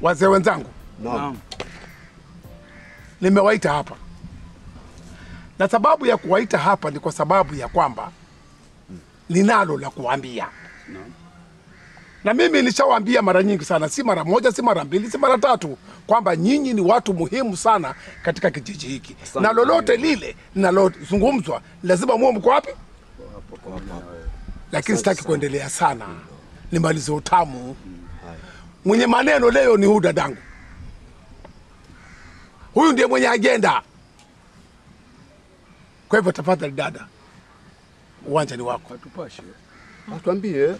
Wazee wenzangu, Naam. nimewaita hapa na sababu ya kuwaita hapa ni kwa sababu ya kwamba ninalo la kuambia na mimi nishawaambia mara nyingi sana, si mara moja, si mara mbili, si mara tatu, kwamba nyinyi ni watu muhimu sana katika kijiji hiki, na lolote lile linalozungumzwa lazima muwe mko wapi. Lakini sitaki kuendelea sana, nimalize utamu. Mwenye maneno leo ni huyu dadangu, huyu ndiye mwenye agenda. Kwa hivyo tafadhali dada, uwanja ni wako. Tupashe. Tuambie.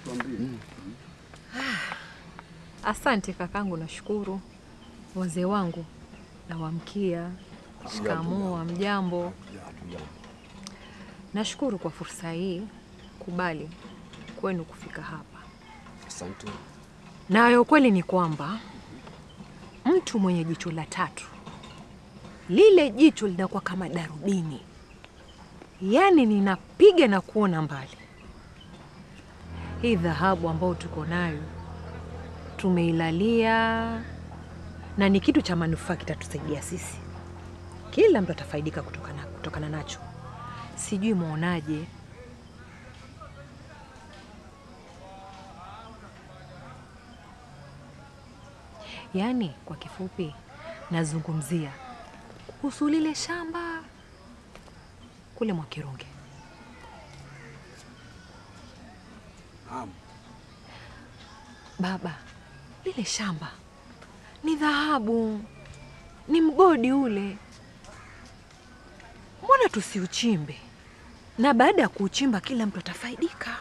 Asante kakangu, nashukuru. Wazee wangu nawamkia, shikamoo, mjambo. Nashukuru kwa fursa hii kubali kwenu kufika hapa. Asante. Nayo ukweli ni kwamba mtu mwenye jicho la tatu, lile jicho linakuwa kama darubini, yaani ninapiga na kuona mbali. Hii dhahabu ambayo tuko nayo tumeilalia, na ni kitu cha manufaa, kitatusaidia sisi, kila mtu atafaidika kutokana, kutokana nacho. Sijui mwaonaje? Yaani kwa kifupi, nazungumzia kuhusu lile shamba kule Mwakirunge. Naam. Baba, lile shamba ni dhahabu, ni mgodi ule. Mbona tusiuchimbe? Na baada ya kuuchimba kila mtu atafaidika.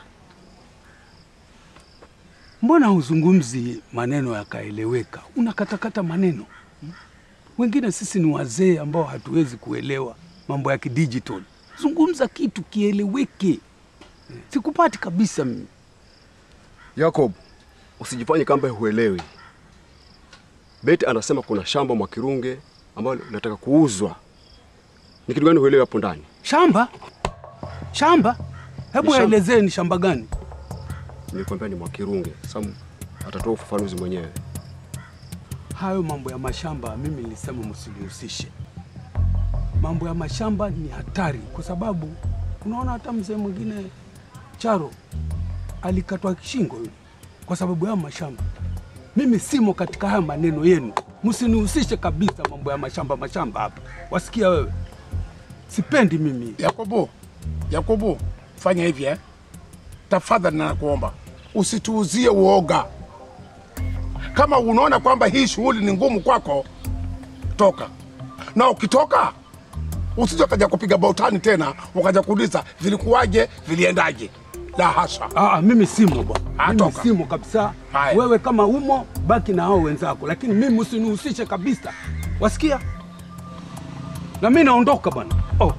Mbona huzungumzi maneno yakaeleweka? Unakatakata maneno hmm? Wengine sisi ni wazee ambao hatuwezi kuelewa mambo ya kidigital. Zungumza kitu kieleweke. Sikupati kabisa mimi. Jacob, usijifanye kamba huelewi. Beti anasema kuna shamba Mwakirunge ambalo linataka kuuzwa. Ni kitu gani huelewi hapo ndani? Shamba? Shamba? Hebu Ni shamba. elezee ni shamba gani? Nilikwambia ni Mwakirunge. Sam atatoa ufafanuzi mwenyewe. Hayo mambo ya mashamba mimi nilisema msinihusishe. Mambo ya mashamba ni hatari, kwa sababu unaona hata mzee mwingine Charo alikatwa shingo yule kwa sababu ya mashamba. Mimi simo katika haya maneno yenu, msinihusishe kabisa mambo ya mashamba mashamba hapa. Wasikia wewe? Sipendi mimi. Yakobo, Yakobo, fanya hivi eh? Tafadhali na nakuomba usituuzie uoga. Kama unaona kwamba hii shughuli ni ngumu kwako, toka, na ukitoka usije ukaja kupiga bautani tena ukaja kuuliza vilikuwaje, viliendaje. La hasha. Aa, mimi simo bwana, Ah, mimi toka. simo kabisa. Haya. Wewe kama umo baki na hao wenzako, lakini mimi usinihusishe kabisa, wasikia? Na mimi naondoka bwana. Oh.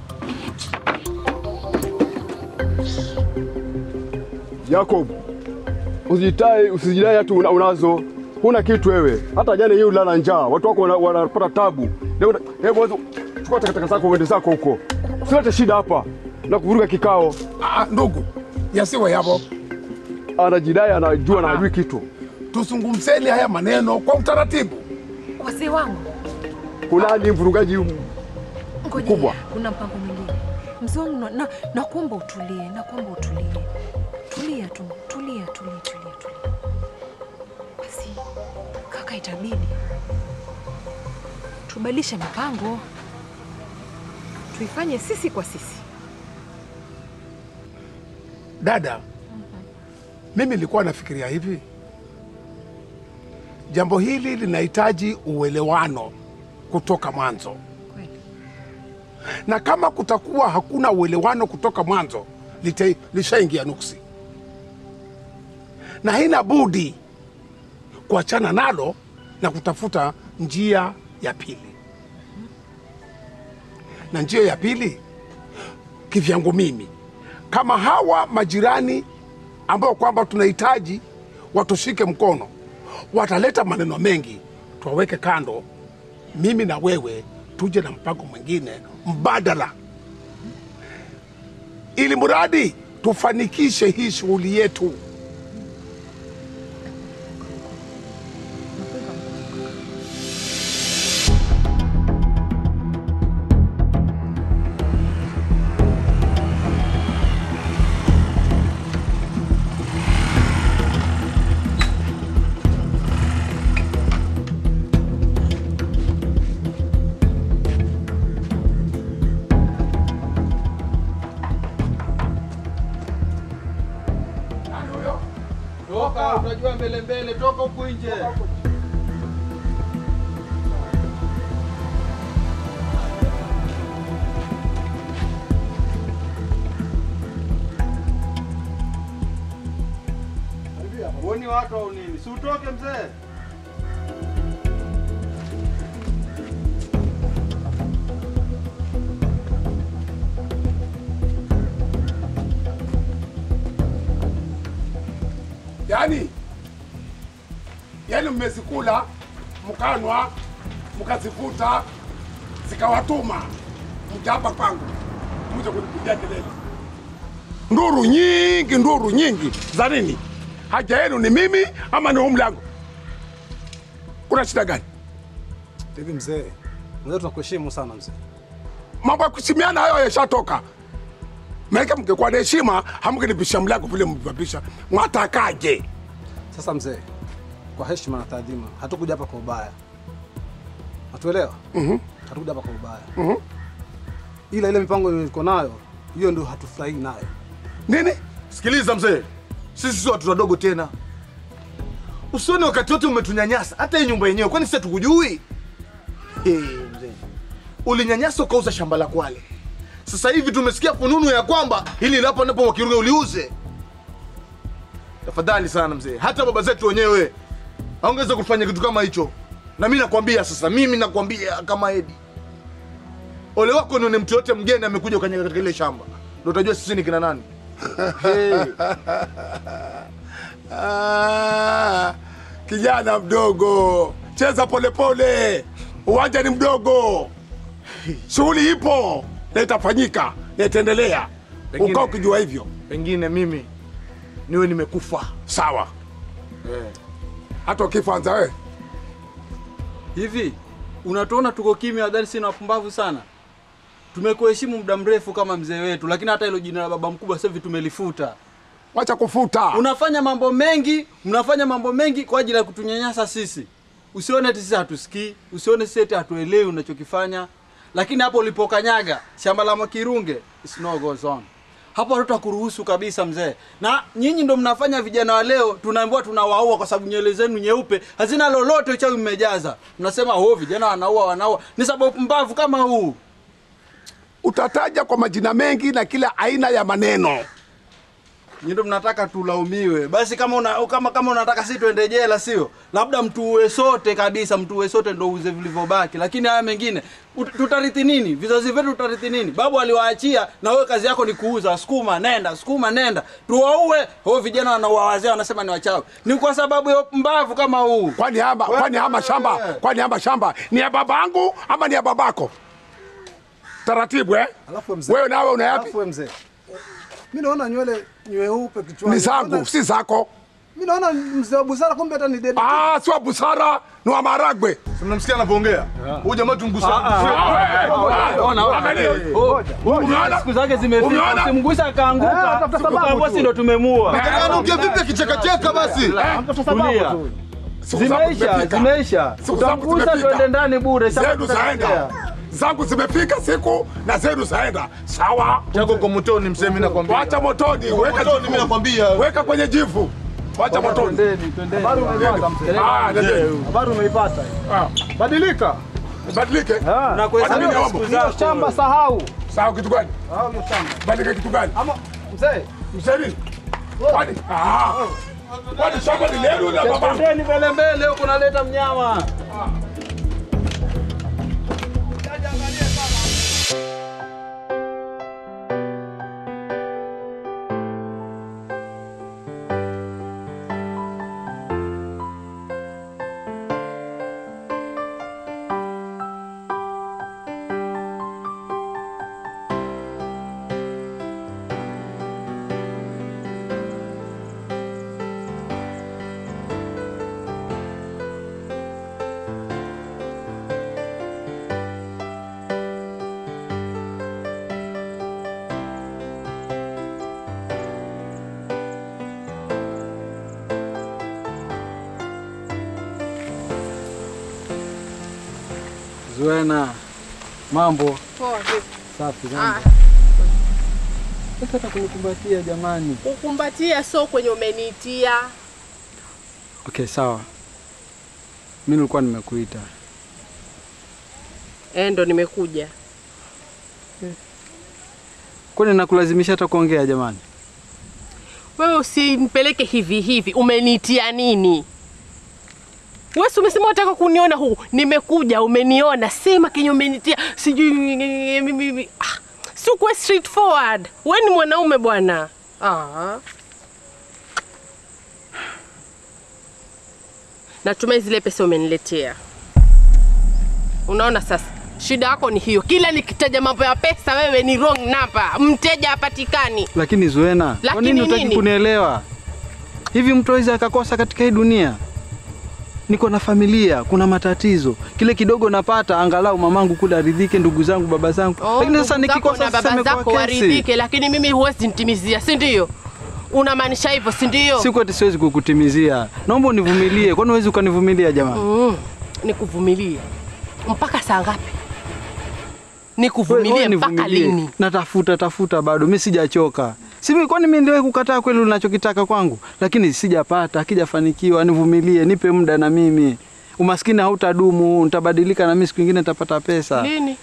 Jacob, usijidai usijidai hata una, unazo. Huna kitu wewe. Hata jana yeye ulala njaa. Watu wako wana- wanapata tabu. Leo hebu wewe chukua takataka zako uende zako huko. Usilete shida hapa na kuvuruga kikao. Ah, ndugu, yasiwe yapo. Anajidai anajua na hajui kitu. Tuzungumzeni haya maneno kwa utaratibu. Wazee wangu, Kuna ni mvurugaji ngoja, Mkubwa. kuna mpango mwingine. Mzee wangu, na- na- nakuomba utulie, nakuomba utulie. Tulia tu, tulia, tulia, tulia, tulia. Basi kaka, itabidi tubadilishe mipango, tuifanye sisi kwa sisi. Dada, mimi nilikuwa nafikiria hivi, jambo hili linahitaji uelewano kutoka mwanzo, Kweli. na kama kutakuwa hakuna uelewano kutoka mwanzo, lite- lishaingia nuksi, na haina budi kuachana nalo na kutafuta njia ya pili. Na njia ya pili kivyangu mimi, kama hawa majirani ambao kwamba tunahitaji watushike mkono, wataleta maneno mengi, tuwaweke kando, mimi na wewe tuje na mpango mwingine mbadala, ili mradi tufanikishe hii shughuli yetu. Toka, unajua mbele mbele, toka huku nje. Huoni watu au nini? Si utoke mzee. Yaani, yaani mmezikula mkanwa mkazifuta zikawatuma mja hapa kwangu mje kunipigia kelele, nduru nyingi, nduru nyingi za nini? Haja yenu ni mimi ama ni huu mlango? Kuna shida gani? Hivi mzee, mzee tunakuheshimu sana mzee. Mambo ya kuheshimiana hayo yashatoka. Maana mngekuwa na heshima hamngenipisha mlango vile mvipisha. Mwatakaje? Sasa mzee, kwa heshima na taadhima, hatukuja hapa kwa ubaya, hatuelewa? mm hatukuja hapa kwa ubaya Mhm. ila ile mipango iko nayo hiyo ndio hatufurahii nayo. Nini? Sikiliza mzee, sisi sio watoto wadogo tena. Usione wakati wote umetunyanyasa, hata hii nyumba yenyewe, kwani sisi hatukujui? Hey, mzee, ulinyanyasa ukauza shamba la Kwale. Sasa hivi tumesikia fununu ya kwamba hili lapo napo Wakiruge uliuze. Tafadhali sana mzee, hata baba zetu wenyewe haongeza kufanya kitu kama hicho. Na mimi nakwambia sasa, mimi nakwambia kama Edi, ole wako nione mtu yote mgeni amekuja ukanyaga katika ile shamba, ndio utajua sisi ni kina nani. Hey. Ah, kijana mdogo, cheza polepole, uwanja ni mdogo, shughuli ipo na itafanyika na itaendelea. Pengine- Ukaa ukijua hivyo, pengine mimi niwe nimekufa sawa. Hata ukifanza wewe Hivi unatuona tuko kimya, wadhani sisi ni wapumbavu sana? Tumekuheshimu muda mrefu kama mzee wetu, lakini hata hilo jina la baba mkubwa sasa hivi tumelifuta. wacha kufuta. Unafanya mambo mengi, mnafanya mambo mengi kwa ajili ya kutunyanyasa sisi. Usione eti sisi hatusikii, usione sisi eti hatuelewi unachokifanya, lakini hapo ulipokanyaga shamba la Mwakirunge, it's no goes on. Hapo hatutakuruhusu kabisa mzee. Na nyinyi ndo mnafanya vijana wa leo tunaambiwa tunawaua kwa sababu nywele zenu nyeupe hazina lolote, uchawi mmejaza. Mnasema oh, vijana wanaua wanaua. Ni sababu mbavu kama huu. Utataja kwa majina mengi na kila aina ya maneno. Nyinyi ndo mnataka tulaumiwe. Basi kama una, kama kama unataka sisi tuende jela sio? Labda mtuue sote kabisa, mtuue sote ndo uuze vilivyobaki. Lakini haya mengine ut- tutarithi nini? Vizazi vyetu tutarithi nini? Babu aliwaachia na wewe kazi yako ni kuuza, sukuma nenda, sukuma nenda. Tuwaue. Hao vijana wanauwa wazee wanasema ni wachawi. Ni kwa sababu ya mbavu kama huu. Kwani hama, kwani hama shamba, kwani hama shamba ni ya babangu ama ni ya babako? Taratibu eh? Alafu mzee, Wewe nawe una yapi? alafu wewe mzee, mimi naona nywele nyeupe kichwani Ni zangu, Naona- si zako. mimi naona mzee wa busara, kumbe hata ni dedi. Ah, si wa busara, ni wa maragwe. Si mnamsikia anavyoongea huyu jamaa tumgusa Umeona? Siku zake zimefika. Umeona? Usimgusa akaanguka. Tukaambiwa si ndo tumemuua. anaongea vipi akichekacheka basi Tulia. Siku zangu Zimeisha, zimefika. zimeisha. Siku zangu Utamgusa zimefika. tuende ndani bure. Sasa Zedu zaenda. tutatokea. Zangu zimefika siku na zedu zaenda. Sawa? chako kwa motoni msemi nakwambia Wacha motoni, weka motoni mimi jivu. nakwambia Weka kwenye jivu. Wacha motoni. Twendeni, twendeni. Habari umeipata mzee? Ah, nendeni. Habari umeipata? Ah, Badilika. Badilike. Na kuhesabu Badilika siku mambo. Hiyo zako. shamba sahau. Sawa kitu gani? Sahau hiyo shamba. Badilika kitu gani? Ama mzee, Mseni. Kwani? Ah. Kwani shamba ni lenu na baba? Twendeni mbele mbele huko naleta mnyama. Zuena, mambo Poa vipi? safi Ah, sana. Sasa kunikumbatia jamani. kukumbatia so kwenye umeniitia. Okay, sawa. Mimi nilikuwa nimekuita. Eh, ndo nimekuja. Kwani nakulazimisha hata kuongea jamani? Wewe usinipeleke hivi hivi, umenitia nini? Wewe si umesema unataka kuniona huku, nimekuja umeniona, sema kenye umenitia, sijui mimi. Ah, si ukuwe straightforward. Wewe ni mwanaume bwana. Ah. Natumai zile pesa umeniletea. Unaona sasa, shida yako ni hiyo. Kila nikitaja mambo ya pesa, wewe ni wrong number, mteja hapatikani. Lakini Zuena, kwa Lakini nini hutaki nini? kunielewa? Hivi mtu awezi akakosa katika hii dunia? Niko na familia, kuna matatizo. Kile kidogo napata, angalau mamangu kule aridhike, ndugu zangu, baba zangu. Oh, Lakini sasa ndugu zako nikikosa na sasa baba imekuwa zako kesi. waridhike, lakini mimi huwezi nitimizia, si ndio? Unamaanisha hivyo, si ndio? Siku ati siwezi kukutimizia. Naomba univumilie. Kwani huwezi ukanivumilia jamani? Mm, nikuvumilie mpaka saa ngapi? Wewe- Nikuvumilie wewe mpaka nivumilie. lini? Natafuta tafuta bado, mi sijachoka. Simi, kwani mi niliwahi kukataa kweli unachokitaka kwangu? Lakini sijapata, akijafanikiwa nivumilie, nipe muda na mimi. Umaskini hautadumu, nitabadilika na mimi siku nyingine nitapata pesa. Lini?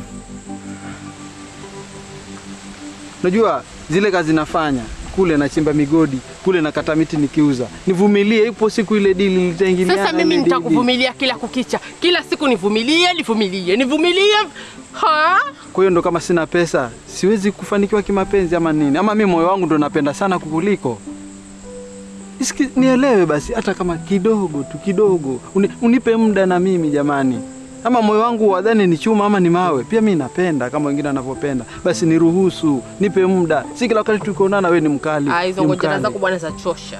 Unajua zile kazi nafanya kule, nachimba migodi kule, nakata miti nikiuza. Nivumilie, ipo siku ile dili litaingiliana. Sasa mimi ile dili. nitakuvumilia kila kukicha, kila siku nivumilie, nivumilie, nivumilie. Ha? Kwa hiyo ndo kama sina pesa siwezi kufanikiwa kimapenzi ama nini? Ama mimi moyo wangu ndo napenda sana kukuliko. Isiki, nielewe basi, hata kama kidogo tu kidogo, Uni, unipe muda na mimi jamani. Ama moyo wangu wadhani ni chuma ama ni mawe, pia mi napenda kama wengine wanavyopenda. Basi niruhusu, nipe muda, si kila wakati tukionana wewe ni mkali. Ah, hizo ni ngojera mkali. zako bwana za chosha.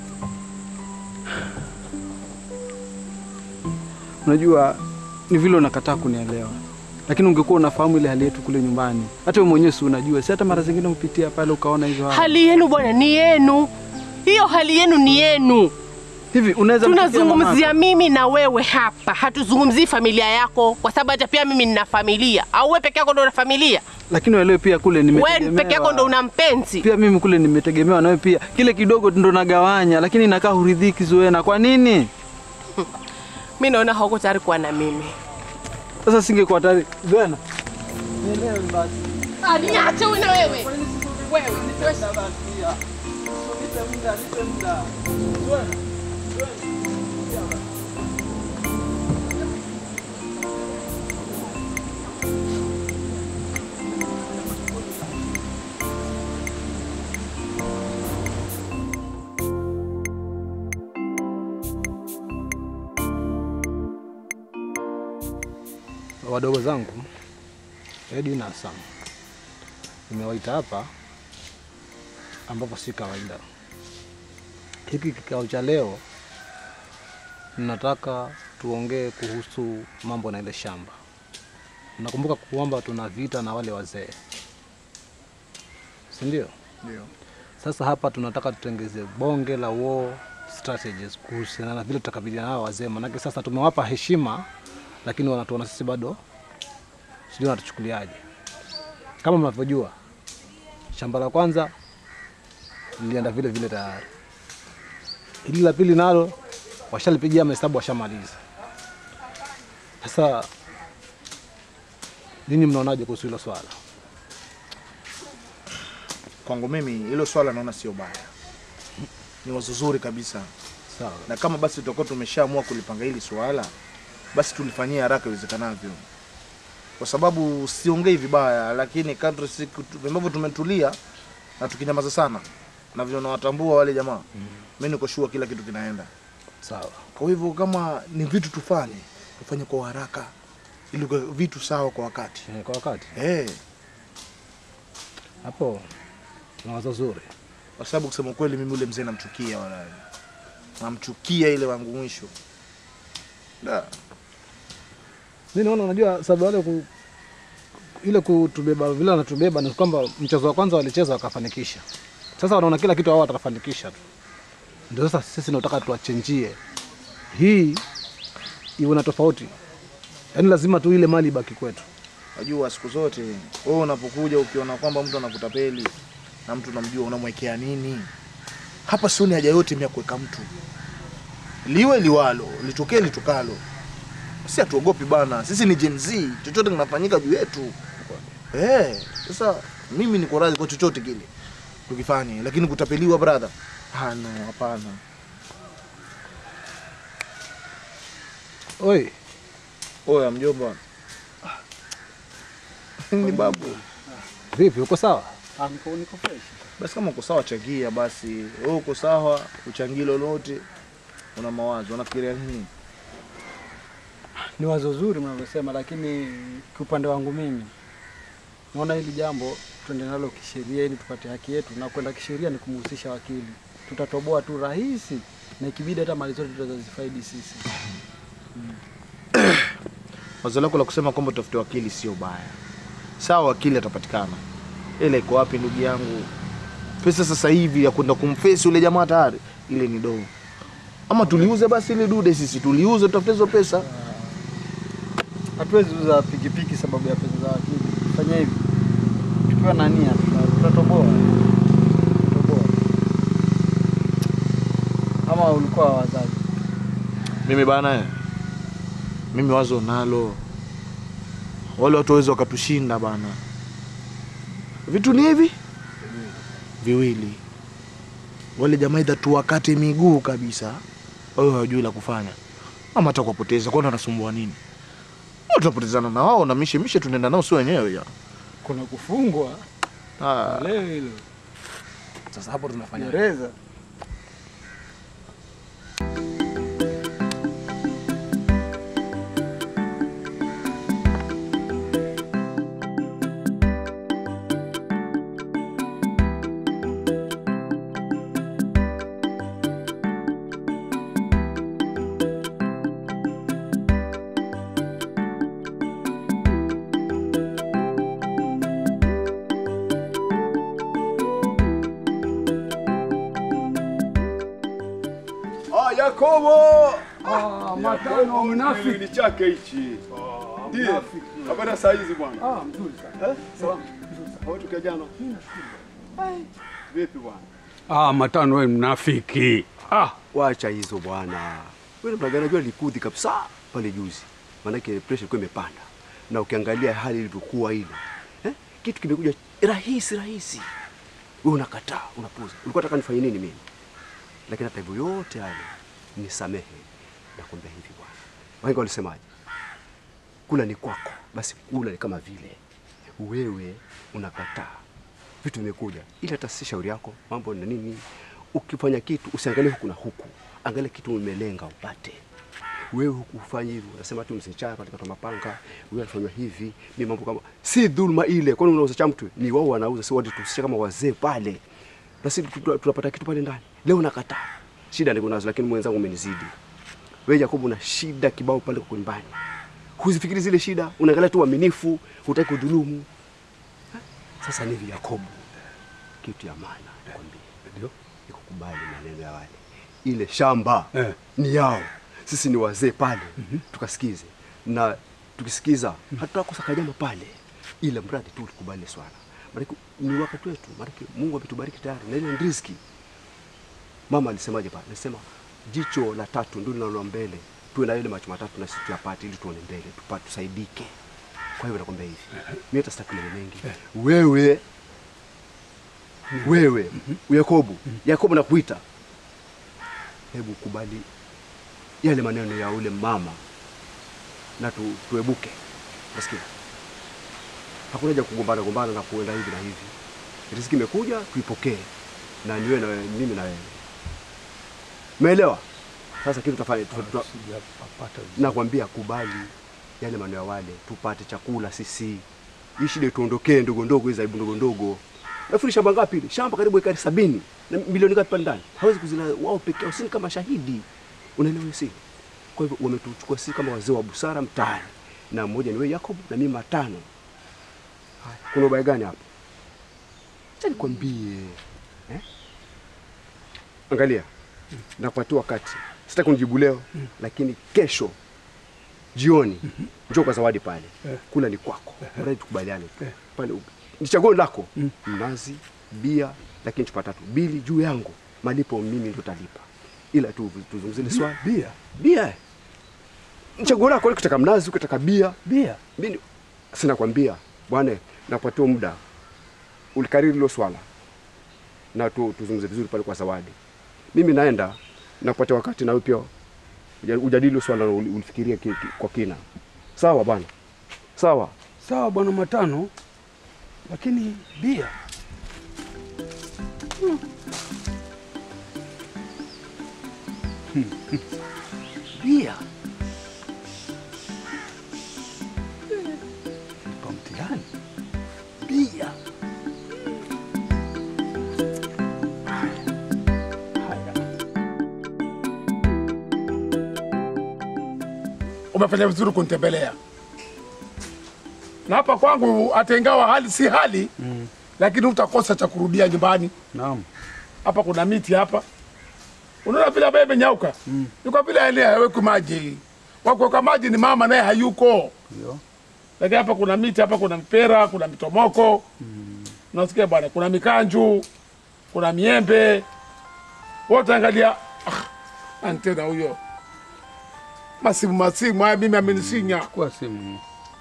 Unajua ni vile unakataa kunielewa, lakini ungekuwa unafahamu ile hali yetu kule nyumbani, hata wewe mwenyewe si unajua, si hata mara zingine upitia pale ukaona hizo hali. Hali yenu bwana ni yenu, hiyo hali yenu ni yenu. Hivi unaweza mpitia Tunazungumzia mamako? mimi na wewe hapa, hatuzungumzii familia yako, kwa sababu hata pia mimi nina familia. Au wewe peke yako ndo una familia? lakini uelewe pia kule Wewe nimetegemewa. peke yako ndo una mpenzi. pia mimi kule nimetegemewa nawe pia, kile kidogo ndo nagawanya, lakini nakaa huridhiki Zuena. Kwa nini Mimi naona hauko tayari kuwa na mimi. sasa? Singekuwa tayari Zuena. Ah, niache wewe na wewe. Wewe, nitosha. Wadogo zangu Edi na Sam nimewaita hapa ambapo si kawaida. Hiki kikao cha leo nataka tuongee kuhusu mambo na ile shamba. Nakumbuka kwamba tuna vita na wale wazee, si ndio? Ndio. Sasa hapa tunataka tutengeze bonge la war strategies kuhusiana na vile tutakabiliana nao wazee, manake sasa tumewapa heshima, lakini wanatuona sisi bado sijui wanatuchukuliaje. Kama mnavyojua, shamba la kwanza lilienda vile vile tayari, hili la pili nalo washalipigia mahesabu, washamaliza. Sasa ninyi mnaonaje kuhusu hilo swala? Kwangu mimi hilo swala naona sio baya, ni wazo zuri kabisa, Sawa. na kama basi tutakuwa tumeshaamua kulipanga hili swala, basi tulifanyia haraka iwezekanavyo, kwa sababu siongei vibaya, lakini kadri siku tu- ambavyo tumetulia na tukinyamaza sana na vile nawatambua wale jamaa, mimi niko sure kila kitu kinaenda Sawa. Kwa hivyo kama ni vitu tufanye, tufanye kwa haraka ili kwa vitu sawa kwa wakati. Eh, Kwa wakati Eh, hapo na wazo zuri. kwa sababu kusema kweli mimi ule mzee namchukia wala. Namchukia ile wangu mwisho. Da. Mimi naona unajua sababu wale ku, ile kutubeba vile wanatubeba ni kwamba mchezo wa kwanza walicheza wakafanikisha. Sasa wanaona kila kitu wao watafanikisha tu. Ndio sasa sisi tunataka tuwachenjie. Hii iwe na tofauti. Yaani lazima tu ile mali ibaki kwetu. Najua siku zote wewe unapokuja ukiona kwamba mtu anakutapeli na mtu unamjua unamwekea nini? Hapa sioni haja yote mimi ya kuweka mtu. liwe liwalo, litokee litokalo. Si hatuogopi bana, sisi ni Gen Z, chochote kinafanyika juu yetu. Eh, sasa mimi niko radhi kwa chochote kile tukifanye, lakini kutapeliwa brother, hana hapana. Oi, Oya mjomba, ni babu. vipi, uko sawa? Ah, niko niko fresh. Basi kama uko sawa changia basi. Wewe uko sawa, uchangie lolote. Una mawazo, unafikiria nini? Ni wazo zuri mnavyosema, lakini kiupande wangu mimi naona hili jambo tuende nalo kisheria ili tupate haki yetu, na kwenda kisheria ni kumhusisha wakili. Tutatoboa tu rahisi, na ikibidi hata mali zote tutazifaidi sisi. Wazo lako la kusema kwamba utafute wakili sio baya. Sawa, wakili atapatikana, ila iko wapi ndugu yangu? Pesa sasa hivi ya kwenda kumfesi ule jamaa tayari, ile ni doo. Ama tuliuze basi ile dude, sisi tuliuze, tutafute hizo pesa. Hatuwezi uza pikipiki sababu ya pesa za wakili. Fanya hivi, tukiwa na nia tuta- tutatoboa, tutatoboa. Ama ulikuwa wazazi Mimi bana, eh, mimi wazo nalo, wale watu waweza wakatushinda bana. Vitu ni hivi viwili, wale jamaa idha tuwakate miguu kabisa, wao hawajui la kufanya, ama hata kuwapoteza, kwani wanasumbua nini? Wao Tunapotezana na wao na mishe mishe, tunaenda nao si wenyewe ya kuna kufungwa ah. leo hilo Sasa hapo tunafanya gereza. Ah, Yakobo! Ah, matano mnafiki. Ni chake hichi. Ndiyo. Habari saa hizi bwana. Ah, mzuri sana. Eh? Sawa. Hawa tukia jana. Vipi bwana? Ah, matano wewe mnafiki. Ah, Wacha hizo bwana. Wewe unajua najua likudhi kabisa pale juzi. Maanake pressure ilikuwa imepanda. Na ukiangalia hali ilivyokuwa ile. Eh? Kitu kimekuja rahisi rahisi. Wewe unakataa, unapuza. Ulikuwa unataka nifanye nini mimi? Lakini hata hivyo yote yale nisamehe. Nakwambia hivi bwana. Wahenga walisemaje? Kula ni kwako, basi kula ni kama vile wewe unakataa vitu vimekuja, ili hata si shauri yako, mambo na nini. Ukifanya kitu usiangalie huku na huku, angalia kitu umelenga upate. Wewe huku ufanye hivyo, unasema tu msichana katika mapanga, wewe anafanywa hivi, ni mambo kama si dhulma ile. Kwani unauza cha mtu? Ni wao wanauza, si watu tusisha kama wazee pale, na sisi tu- tunapata kitu pale ndani. Leo nakataa, shida niko nazo, lakini mwenzangu umenizidi. Wewe Jacob, una shida kibao pale kwa nyumbani, huzifikiri zile shida, unaangalia tu uaminifu, hutaki kudhulumu. Sasa ni hivi Yakobo, kitu ya maana nikwambie, ndio ni kukubali maneno ya wale. Ile shamba Eh. ni yao, sisi ni wazee pale, tukasikize na tukisikiza hatutakosa kanyama pale, ile mradi tu ulikubali swala, maanake ni wakati wetu, maanake Mungu ametubariki tayari na ile ni riziki. Mama alisemaje pale? Alisema jicho la tatu ndio linaloona mbele, tuwe na ile macho matatu na sisi tuyapate, ili tuone mbele, tupate tusaidike. Kwa hivyo nakwambia hivi, mimi hata sitaki maneno mengi. Wewe wewe Yakobo, Yakobo nakuita, hebu kubali yale maneno ya ule mama na tu, tuebuke. Nasikia hakuna haja kugombana gombana na kuenda hivi na hivi. Riziki imekuja tuipokee, na niwe na wewe, mimi na wewe, umeelewa? Sasa kitu tutafanya tuta- tuta- sijapata nakwambia kubali yale maneno ya wale, tupate chakula sisi, hii shida tuondokee ndogo ndogo, hizi aibu ndogo ndogo. Nafikiri shamba ngapi ile? Shamba karibu ekari sabini na milioni ngapi pale ndani? Hawezi kuzila wao peke yao, sisi ni kama shahidi, unaelewa hiyo si? Kwa hivyo wametuchukua sisi kama wazee wa busara mtaani, na mmoja ni wewe Yakob na mimi matano. Haya, kuna ubaya gani hapo? Acha nikwambie eh? Angalia, nakupatia wakati, sitaki kunijibu leo, lakini kesho jioni njoo kwa zawadi pale, kula ni kwako, mradi tukubaliane tu pale. Ni chaguo lako, mnazi, bia, lakini chupa tatu, bili juu yangu, malipo mimi ndo talipa. ila tu tuzungumzie ile swala Bia. bia. eh. Mchaguo lako wewe, ukitaka mnazi, ukitaka bia. Bia. Mimi sina kwambia bwana, napatia muda ulikariri hilo swala na tu, tuzungumze vizuri pale kwa Zawadi. Mimi naenda nakupatia wakati na wewe pia uja- ujadili hilo swala na uli- ulifikirie ki, ki, kwa kina. Sawa bwana, sawa. Sawa bwana Matano, lakini bia Bia kwa mtihani. bia umefanya vizuri kunitembelea na hapa kwangu, hata ingawa hali si hali mm. lakini utakosa cha kurudia nyumbani. Naam. Hapa kuna miti hapa, unaona vile ambaye imenyauka mm. ni kwa vile ile hawekwi maji, wakuweka maji ni mama naye hayuko Ndio. lakini hapa kuna miti, hapa kuna mpera, kuna mitomoko mm. nasikia bwana, kuna mikanju, kuna miembe, wote angalia. Ah, nani tena huyo masimu masimu haya, mimi amenisinya. Chukua simu.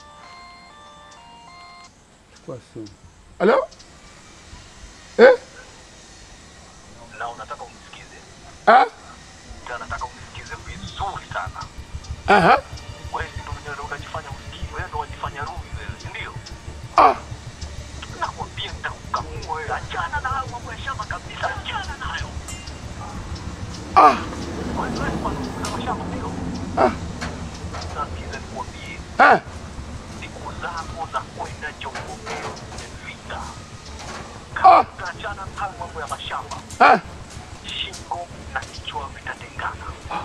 Chukua simu. Halo eh? na unataka umsikize Ah? na nataka umsikize vizuri sana Aha. wewe si ndo mwenyewe unajifanya usikii wewe ndo wajifanya rumi wewe si ndio Ah. nakwambia nitakukamua wewe achana na hayo mambo ya shamba kabisa achana nayo Ah. wewe wewe kwa kuna mashamba ndio Ah. nasikiza nikwambie Ah. siku zako za kwenda chongomeo zimefika Ah. kama utaachana na hayo mambo ya mashamba Ah. shingo na kichwa vitatengana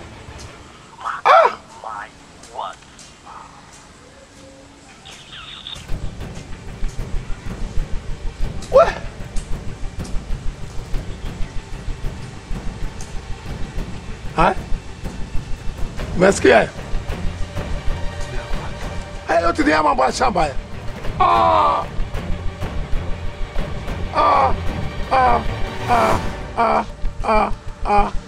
my word We. Haya. Umesikia hayo? Haya yote ni ya mambo ya shamba haya. Ah. Ah. Ah. Ah. Ah. Ah. Ah.